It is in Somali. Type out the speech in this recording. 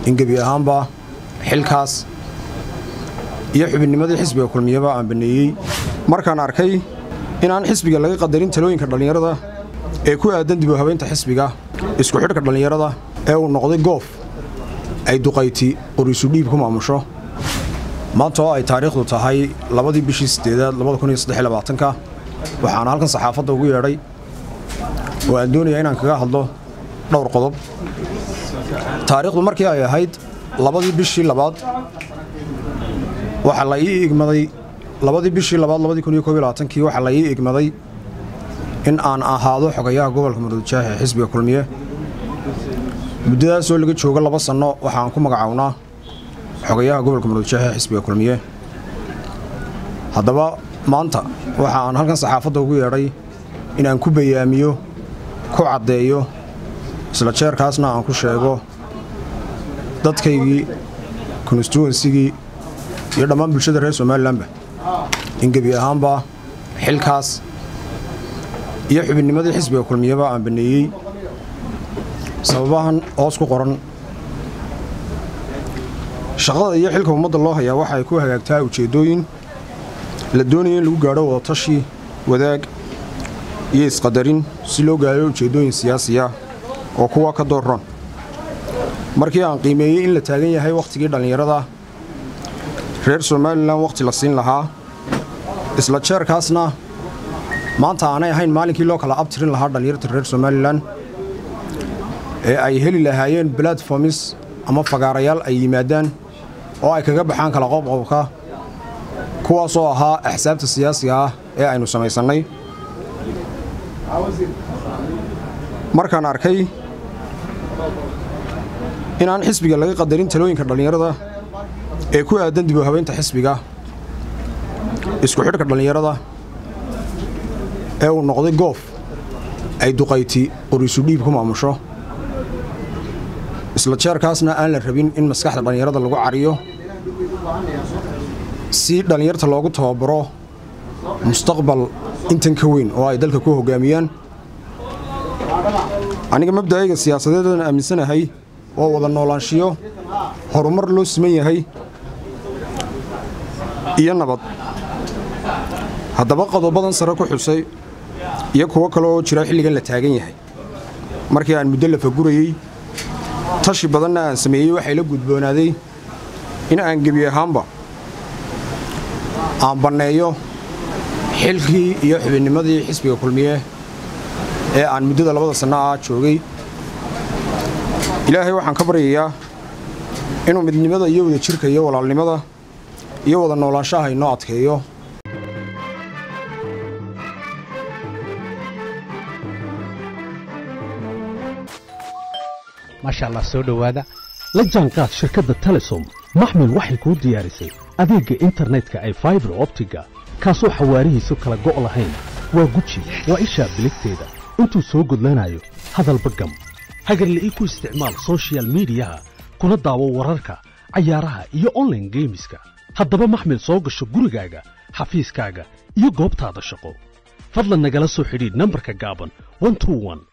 in gebi ahaanba xilkaas iyo xubinnimadii xisbiga kulmiyaba aan banneeyey markaan arkay inaan xisbiga laga qadarin talooyinka dhallinyarada ee ku aadan dib u habaynta xisbiga isku xidhka dhallinyarada ee uu noqday goof ay duqayti qoriisu dhiib ku maamusho maanta oo ay taariikhdu tahay labadii bishii sideedaad ka waxaana halkan saxaafadda ugu yeedhay oo aan doonayaa inaan kaga hadlo dhowr qodob taariikhdu markii ay ahayd labadii bishii labaad waxaa la ii igmaday labadii bishii labaad kii waxaa la ii igmaday in aan ahaado xogayaha gobolka muruudjaax ee xisbiga kulmiye muddadaasoo laga joogo laba sanno waxaan ku magacawnaa xogayaha gobolka muruudjaax ee xisbiga kulmiye haddaba maanta waxa aan halkan saxaafadda ugu yeedhay in aan ku bayaamiyo ku caddeeyo isla jeerkaasna aan ku sheego dadkaygii konstituwensigii iyo dhammaan bulshada reer somalilanba in gebi ahaanba xilkaas iyo xubinnimadii xisbiga kulmiyaba aan banneeyey sababahan hoos ku qoran shaqada iyo xilka ummadda loo hayaa waxa ay ku hagaagtaa ujeeddooyin la doonaya in lagu gaadho wadatashi wadaag iyo isqadarin si loo gaadho ujeeddooyin siyaasiya oo kuwa ka doorran markii aan qiimeeyey in la taagan yahay wakhtigii dhallinyarada reer somalilan wakhti la siin lahaa isla jeerkaasna maanta aanay ahayn maalinkii loo kala abtirin lahaa dhallinyarta reer somalilan ee ay heli lahaayeen balatformis ama fagaarayaal ay yimaadaan oo ay kaga baxaan kala qobqobka kuwaasoo ahaa axsaabta siyaasiga ah ee aynu samaysannay markaan arkay inaan xisbiga laga qadarin talooyinka dhallinyarada ee ku aadan dib u habaynta xisbiga isku xidhka dhallinyarada ee uu noqday goof ay duqayti qoriisu dhiib ku maamusho isla jeerkaasna aan la rabin in maskaxda dhallinyarada lagu cariyo si dhallinyarta loogu tababaro mustaqbal intan ka weyn oo ay dalka ku hoggaamiyaan aniga mabda'ayga siyaasadeedaan aaminsanahay oo wada noolaanshiyo horumar loo siman yahay iyo nabad haddaba qodobadan sare ku xusay iyo kuwo kale oo jira xilligan la taagan yahay markii aan muddo la fagurayey tashi badanna aan sameeyey waxay la gudboonaaday in aan gebi ahaanba aan banneeyo xilkii iyo xubinnimadii xisbiga kulmiye ee aan muddada labada sanno ah joogay ilaahay waxaan ka baryayaa inuu midnimada iyo wada jirka iyo walaalnimada iyo wada noolaanshaha inoo adkeeyo maasha allah soo dhowaada la jaanqaad shirkadda telesom maxmil waxay kuu diyaarisay adeegga internetka ay faibar optiga kaasoo xawaarihiisu kala go' lahayn waa guji waa ishaa biligteeda intuu soo gudlanayo hadalba gam hagarle ii ku isticmaal soshiyal miidiyaha kuna daawo wararka cayaaraha iyo onlaine geemiska haddaba maxmil soo gasho gurigaaga xafiiskaaga iyo goobtaada shaqo fadlan nagala soo xidhiidh nambarka gaaban